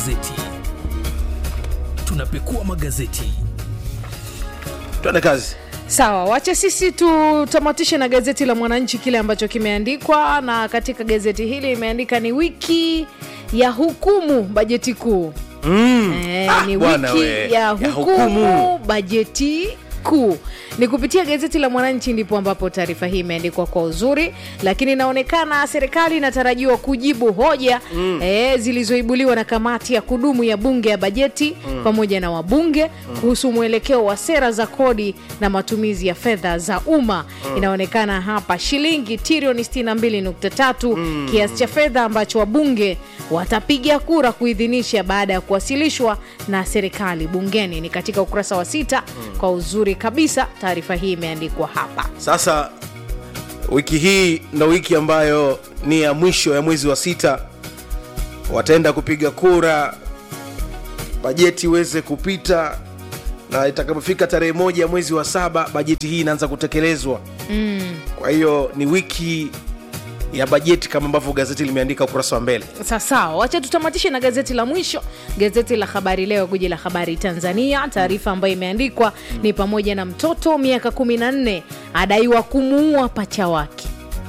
magazeti tunapekua magazeti tuende kazi sawa wache sisi tutamatishe na gazeti la mwananchi kile ambacho kimeandikwa na katika gazeti hili imeandika ni wiki ya hukumu bajeti kuu mm. Eh, Ah, ni bwana wiki we, ya ya hukumu hukumu. bajeti kuu ni kupitia gazeti la mwananchi ndipo ambapo taarifa hii imeandikwa kwa uzuri lakini inaonekana serikali inatarajiwa kujibu hoja mm. e, zilizoibuliwa na kamati ya kudumu ya bunge ya bajeti mm. pamoja na wabunge mm. kuhusu mwelekeo wa sera za kodi na matumizi ya fedha za umma mm. inaonekana hapa shilingi trilioni 62.3 mm. kiasi cha fedha ambacho wabunge watapiga kura kuidhinisha baada ya kuwasilishwa na serikali bungeni ni katika ukurasa wa sita mm. kwa uzuri kabisa taarifa hii imeandikwa hapa sasa wiki hii ndo wiki ambayo ni ya mwisho ya mwezi wa sita wataenda kupiga kura bajeti iweze kupita na itakapofika tarehe moja ya mwezi wa saba bajeti hii inaanza kutekelezwa mm. kwa hiyo ni wiki ya bajeti kama ambavyo gazeti limeandika ukurasa wa mbele sawasawa wacha tutamatishe na gazeti la mwisho gazeti la habari leo guji la habari tanzania taarifa ambayo imeandikwa ni pamoja na mtoto miaka 14 adaiwa kumuua pacha wake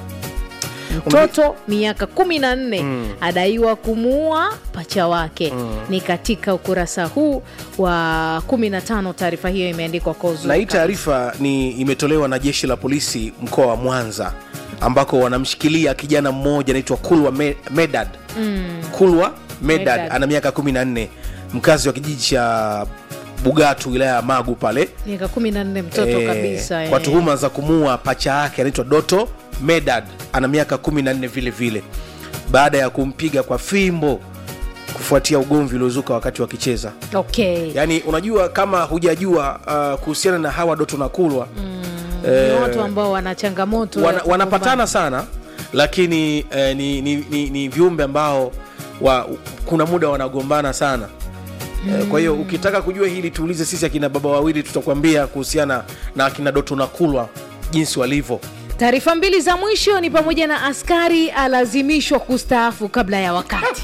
mtoto miaka 14 mm. adaiwa kumuua pacha wake mm. ni katika ukurasa huu wa 15 taarifa hiyo imeandikwa kwa uzuri na hii kabisa. taarifa ni imetolewa na jeshi la polisi mkoa wa mwanza ambako wanamshikilia kijana mmoja anaitwa kulwa Me- medad mm. kulwa medad, Medad. ana miaka 14 mkazi wa kijiji cha bugatu wilaya ya magu pale miaka 14 mtoto Eh, kabisa kwa eh. tuhuma za kumua pacha yake anaitwa doto medad ana miaka 14 vile vile baada ya kumpiga kwa fimbo kufuatia ugomvi uliozuka wakati wakicheza okay yaani unajua kama hujajua uh, kuhusiana na hawa doto na kulwa ni watu ambao wana changamoto ya wana, kugombana. wanapatana sana lakini eh, ni, ni, ni, ni viumbe ambao wa, kuna muda wanagombana sana mm. kwa hiyo ukitaka kujua hili tuulize sisi akina baba wawili tutakwambia kuhusiana na akina doto na kulwa jinsi walivyo taarifa mbili za mwisho ni pamoja na askari alazimishwa kustaafu kabla ya wakati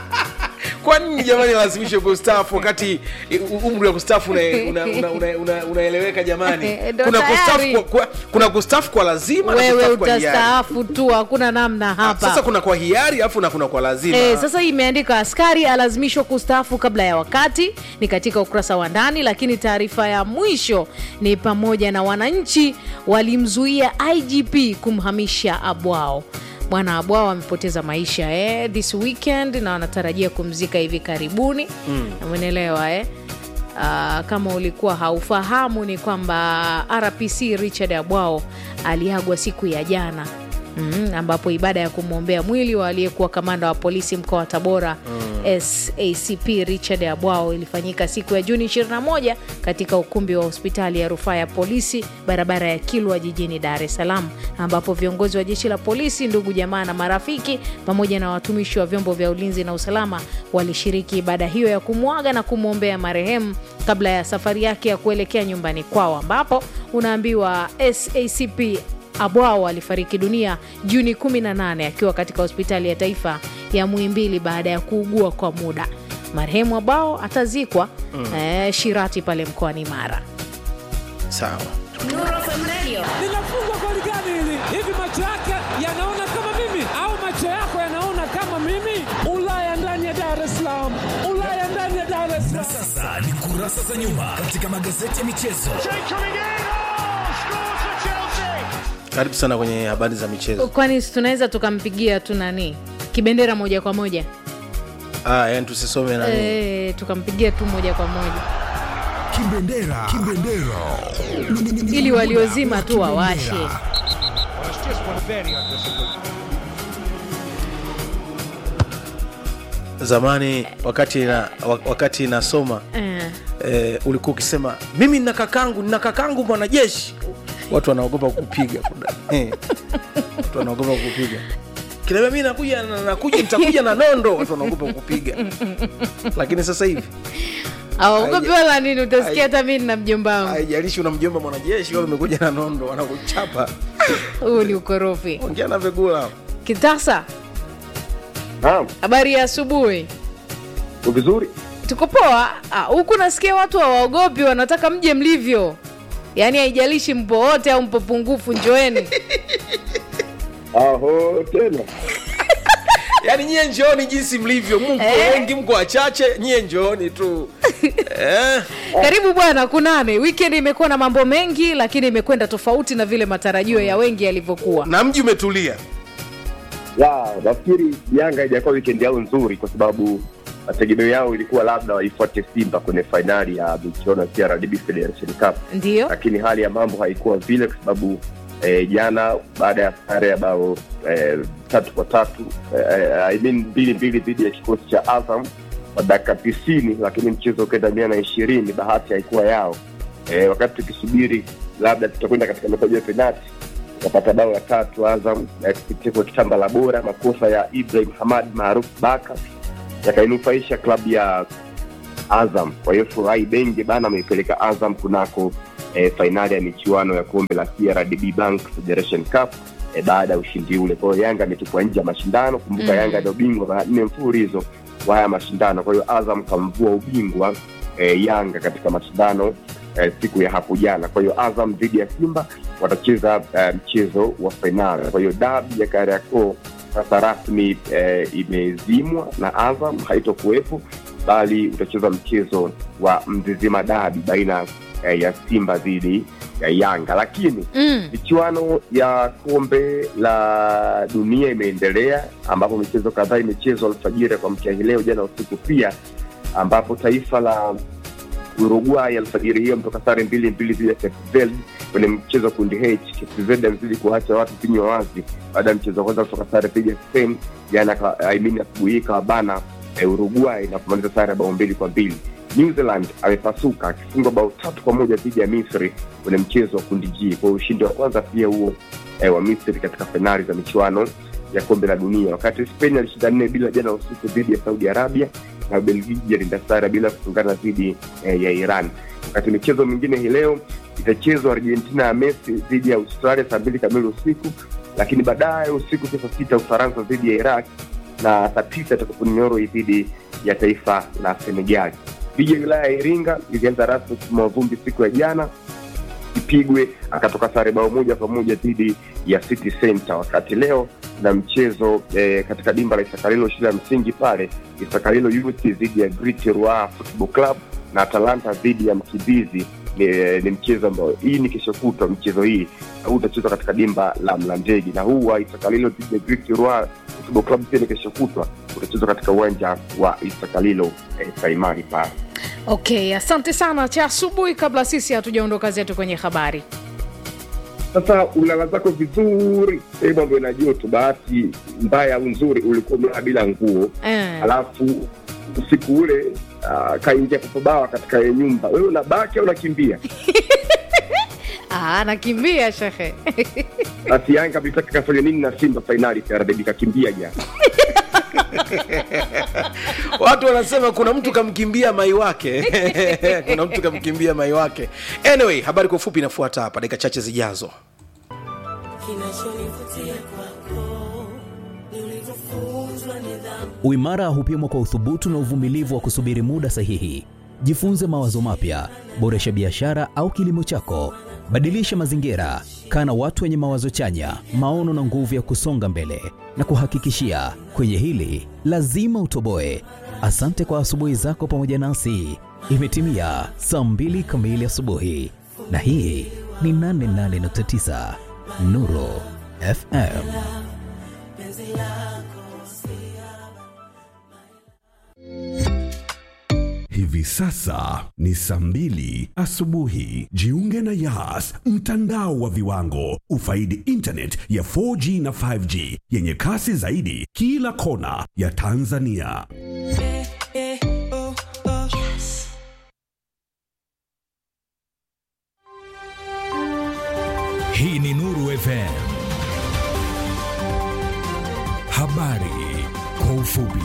kwa nini jamani lazimishwe kustaafu wakati uh, umri wa kustaafu unaeleweka una, una, una, una, unaeleweka jamani Ndo kuna tayari. kustaafu kwa, kwa, kuna kustaafu kwa lazima na wewe kustaafu kwa hiari. utastaafu tu hakuna namna hapa sasa kuna kwa hiari alafu na kuna kwa lazima E, sasa hii imeandika askari alazimishwa kustaafu kabla ya wakati ni katika ukurasa wa ndani lakini taarifa ya mwisho ni pamoja na wananchi walimzuia igp kumhamisha abwao bwana abwao amepoteza maisha eh, this weekend na wanatarajia kumzika hivi karibuni mm. umeelewa eh? Uh, kama ulikuwa haufahamu ni kwamba rpc richard abwao aliagwa siku ya jana Mm, ambapo ibada ya kumwombea mwili wa aliyekuwa kamanda wa polisi mkoa wa tabora mm. sacp richard abwao ilifanyika siku ya juni 21 katika ukumbi wa hospitali ya rufaa ya polisi barabara ya kilwa jijini dar es salaam ambapo viongozi wa jeshi la polisi ndugu jamaa na marafiki pamoja na watumishi wa vyombo vya ulinzi na usalama walishiriki ibada hiyo ya kumwaga na kumwombea marehemu kabla ya safari yake ya kuelekea nyumbani kwao ambapo unaambiwa sacp Abwao alifariki dunia Juni 18 akiwa katika hospitali ya taifa ya Muhimbili baada ya kuugua kwa muda. Marehemu Abwao atazikwa mm. eh, Shirati pale mkoani Mara. sawa linafungwa goli gani hili? Hivi macho yake yanaona kama mimi au macho yako yanaona kama mimi? Ulaya ndani ya Dar es Salaam, Ulaya ndani ya Dar es Salaam. sasa ni kurasa za nyuma katika magazeti ya michezo karibu sana kwenye habari za michezo Kwani si tunaweza tukampigia tu nani kibendera moja kwa moja ah, yani tusisome nani e, tukampigia tu moja kwa moja kibendera kibendera ili waliozima tu wawashe. zamani wakati na, wak- wakati nasoma Eh, eh, ulikuwa ukisema mimi nina kakangu nina kakangu mwanajeshi watu wanaogopa kupiga eh, watu wanaogopa kupiga kinaambia mi nakuja na- nakuja nitakuja na nondo watu wanaogopa kupiga lakini sasa hivi aogopi wala nini, utasikia hata mi na mjomba wangu. haijalishi una mjomba mwanajeshi wala umekuja na nondo wanakuchapa Huu ni ukorofi. ongea na vegula Kitasa, Naam, habari ya asubuhi. vizuri tuko poa Ah, huku nasikia watu hawaogopi wanataka mje mlivyo yaani haijalishi mpo wote au mpo pungufu njoeni aho tena yaani nyie njooni jinsi mlivyo mko Eh. wengi mko wachache nyie njooni tu eh. karibu bwana kunane weekend imekuwa na mambo mengi lakini imekwenda tofauti na vile matarajio ya wengi yalivyokuwa na mji umetulia ya nafikiri yanga haijakuwa weekend yao nzuri kwa sababu mategemeo yao ilikuwa labda waifuate simba kwenye fainali ya michuano ya CRDB Federation Cup ndio lakini hali ya mambo haikuwa vile kwa sababu eh, jana baada ya sare ya bao eh, tatu kwa tatu eh, I mean mbili mbili dhidi ya kikosi cha Azam kwa dakika tisini lakini mchezo ukaenda mia na ishirini bahati haikuwa yao eh, wakati tukisubiri labda tutakwenda katika mataji ya penati tukapata bao la tatu Azam eh, kupitia kwa kitamba la bora makosa ya Ibrahim Hamad maarufu Baka yakainufaisha klabu ya Azam. Kwa hiyo Furahi Benge bana ameipeleka Azam kunako eh, fainali ya michuano ya kombe la CRDB Bank Federation Cup eh, baada ya ushindi ule. Kwa hiyo Yanga ametupwa nje ya mashindano. Kumbuka Mm. Yanga ndio bingwa mara nne mfululizo wa haya mashindano. Kwa hiyo Azam kamvua ubingwa eh, Yanga katika mashindano eh, siku ya hapo jana. Kwa hiyo Azam dhidi ya Simba watacheza eh, mchezo wa fainali. Kwa hiyo dabi ya Kariakoo sasa rasmi eh, imezimwa na Azam haitokuwepo bali utacheza mchezo wa Mzizima dabi baina eh, ya Simba dhidi ya Yanga, lakini mm. michuano ya kombe la dunia imeendelea ambapo michezo kadhaa imechezwa alfajiri kwa mkia hii leo jana usiku pia ambapo taifa la Uruguay alfajiri hiyo mtoka sare mbili mbili dhidi ya Cape Verde kwenye mchezo wa kundi H. Cape Verde amezidi kuacha watu kinywa wazi baada ya mchezo wa kwanza kutoka sare dhidi ya Spain jana, ka- I mean asubuhi hii kawabana eh, Uruguay na kumaliza sare ya bao mbili kwa mbili. New Zealand amepasuka akifungwa bao tatu kwa moja dhidi ya Misri kwenye mchezo wa kundi G. Kwa hiyo ushindi wa kwanza pia huo eh, wa Misri katika fainali za michuano ya kombe la dunia, wakati Spain alishinda nne bila jana usiku dhidi ya Saudi Arabia na Ubelgiji alinda sare bila kufungana dhidi eh, ya Iran. Wakati michezo mingine hii leo itachezwa Argentina ya Messi dhidi ya Australia saa mbili kamili usiku, lakini baadaye usiku saa sita Ufaransa dhidi ya Iraq na saa tisa itakapo Norway dhidi ya taifa la Senegal. Ligi ya wilaya ya Iringa ilianza rasmi kutimua vumbi siku ya jana Ipigwe akatoka sare bao moja kwa moja dhidi ya City Center, wakati leo na mchezo eh, katika dimba la Isakalilo shule ya msingi pale Isakalilo Youth dhidi ya Great Roi Football Club na Atalanta dhidi ya Mkimbizi. Ni, ni mchezo ambao hii ni kesho kutwa. Mchezo hii huu utachezwa katika dimba la Mlandege na huu wa Isakalilo dhidi ya Great Roi Football Club pia ni kesho kutwa, utachezwa katika uwanja wa Isakalilo eh, Saimari pale. okay asante sana cha asubuhi kabla sisi hatujaondoka zetu kwenye habari Sasa ulala zako vizuri sehemu ambayo ina joto. Bahati mbaya au nzuri, ulikuwa umelala bila nguo, eh. alafu usiku ule uh, kaingia papabawa katika ile nyumba, wewe unabaki au unakimbia? ah, nakimbia shehe Basi Yanga mlitaka kafanya nini na Simba fainali CRDB? Kakimbia jana. watu wanasema kuna mtu kamkimbia mai wake kuna mtu kamkimbia mai wake anyway habari kwa ufupi inafuata hapa dakika chache zijazo Kinachonivutia kwako ni ulivyofunzwa nidhamu. Uimara hupimwa kwa uthubutu na uvumilivu wa kusubiri muda sahihi. Jifunze mawazo mapya, boresha biashara au kilimo chako, badilisha mazingira, kaa na watu wenye mawazo chanya, maono na nguvu ya kusonga mbele. Na kuhakikishia kwenye hili lazima utoboe. Asante kwa asubuhi zako pamoja nasi. Imetimia saa mbili kamili asubuhi, na hii ni 88.9 Nuru FM. Hivi sasa ni saa mbili asubuhi. Jiunge na Yas, mtandao wa viwango. Ufaidi internet ya 4G na 5G yenye kasi zaidi kila kona ya Tanzania. Hii ni Nuru FM. Habari kwa ufupi.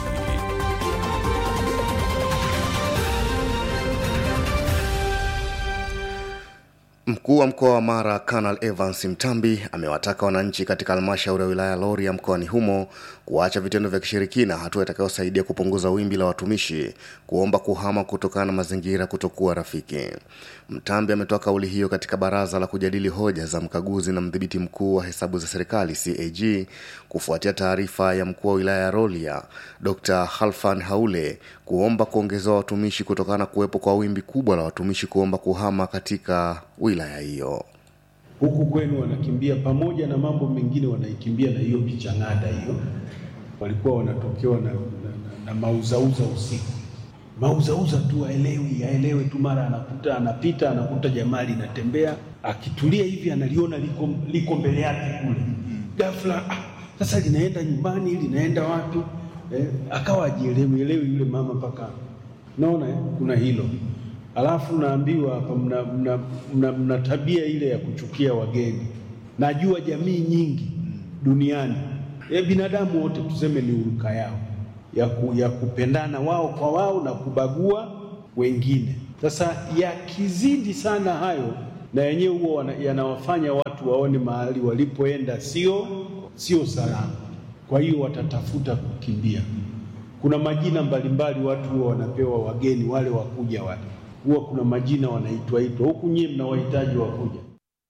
Mkuu wa mkoa wa Mara Kanal Evans Mtambi amewataka wananchi katika halmashauri ya wilaya ya Rorya mkoani humo kuacha vitendo vya kishirikina, hatua itakayosaidia kupunguza wimbi la watumishi kuomba kuhama kutokana na mazingira kutokuwa rafiki. Mtambi ametoa kauli hiyo katika baraza la kujadili hoja za mkaguzi na mdhibiti mkuu wa hesabu za serikali CAG kufuatia taarifa ya mkuu wa wilaya ya Rolia Dr. Halfan Haule kuomba kuongezewa watumishi kutokana na kuwepo kwa wimbi kubwa la watumishi kuomba kuhama katika wilaya hiyo. huku kwenu wanakimbia pamoja na mambo mengine, wanaikimbia na hiyo kichangada hiyo. Walikuwa wanatokewa na, na, na, na mauzauza usiku, mauzauza tu, aelewi aelewe tu, mara anakuta anapita anakuta jamaa linatembea, akitulia hivi analiona liko, liko mbele yake kule, ghafla ah, sasa linaenda nyumbani, linaenda wapi? Eh, akawa ajielewi elewi yule mama mpaka naona eh, kuna hilo Alafu naambiwa hapa mna, mna, mna, mna tabia ile ya kuchukia wageni. Najua jamii nyingi duniani e, binadamu wote tuseme ni uruka yao ya, ku, ya kupendana wao kwa wao na kubagua wengine. Sasa yakizidi sana hayo, na yenyewe huwa yanawafanya watu waone mahali walipoenda sio sio salama, kwa hiyo watatafuta kukimbia. Kuna majina mbalimbali watu huwa wanapewa wageni wale wakuja wale huwa kuna majina wanaitwa itwa huku, nyie mna wahitaji wa kuja.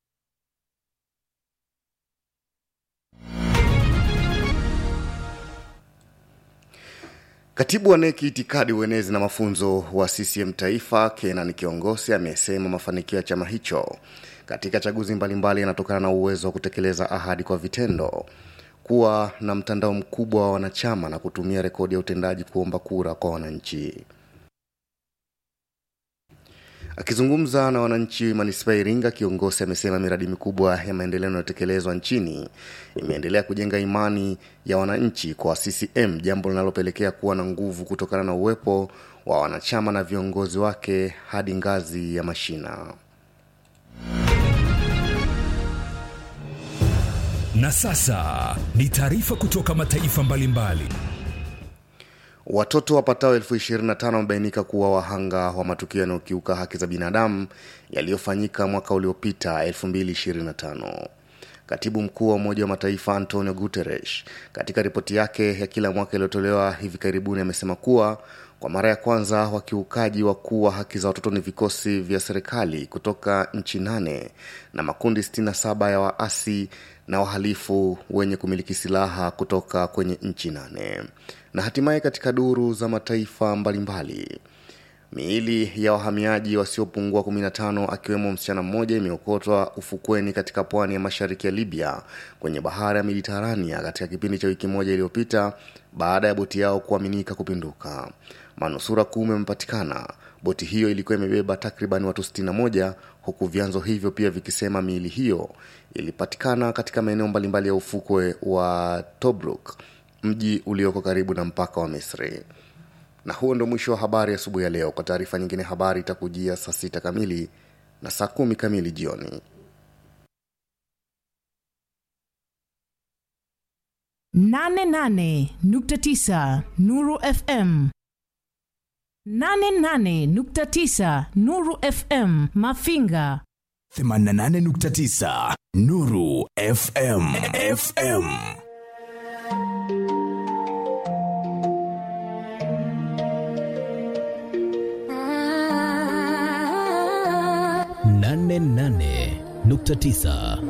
Katibu wa neki itikadi, uenezi na mafunzo wa CCM Taifa, Kenan Kiongosi amesema mafanikio ya chama hicho katika chaguzi mbalimbali yanatokana na uwezo wa kutekeleza ahadi kwa vitendo, kuwa na mtandao mkubwa wa wanachama na kutumia rekodi ya utendaji kuomba kura kwa wananchi. Akizungumza na wananchi manispaa ya Iringa, kiongozi amesema miradi mikubwa ya maendeleo inayotekelezwa nchini imeendelea kujenga imani ya wananchi kwa CCM, jambo linalopelekea kuwa na nguvu kutokana na uwepo wa wanachama na viongozi wake hadi ngazi ya mashina. Na sasa ni taarifa kutoka mataifa mbalimbali. Watoto wapatao elfu ishirini na tano wamebainika kuwa wahanga wa matukio yanayokiuka haki za binadamu yaliyofanyika mwaka uliopita 2025. Katibu mkuu wa Umoja wa Mataifa Antonio Guterres katika ripoti yake ya kila mwaka iliyotolewa hivi karibuni amesema kuwa kwa mara ya kwanza wakiukaji wakuu wa haki za watoto ni vikosi vya serikali kutoka nchi nane na makundi 67 ya waasi na wahalifu wenye kumiliki silaha kutoka kwenye nchi nane. Na hatimaye katika duru za mataifa mbalimbali miili ya wahamiaji wasiopungua 15 akiwemo msichana mmoja imeokotwa ufukweni katika pwani ya mashariki ya Libya kwenye bahari ya Mediterania katika kipindi cha wiki moja iliyopita baada ya boti yao kuaminika kupinduka. Manusura kumi wamepatikana. Boti hiyo ilikuwa imebeba takriban watu 61 huku vyanzo hivyo pia vikisema miili hiyo ilipatikana katika maeneo mbalimbali ya ufukwe wa Tobruk, mji ulioko karibu na mpaka wa Misri. Na huo ndo mwisho wa habari asubuhi ya leo. Kwa taarifa nyingine, habari itakujia saa sita kamili na saa kumi kamili jioni. nane nane nukta tisa Nuru FM nane nane nukta tisa Nuru FM Mafinga 88.9 Nuru FM FM nane nane nukta tisa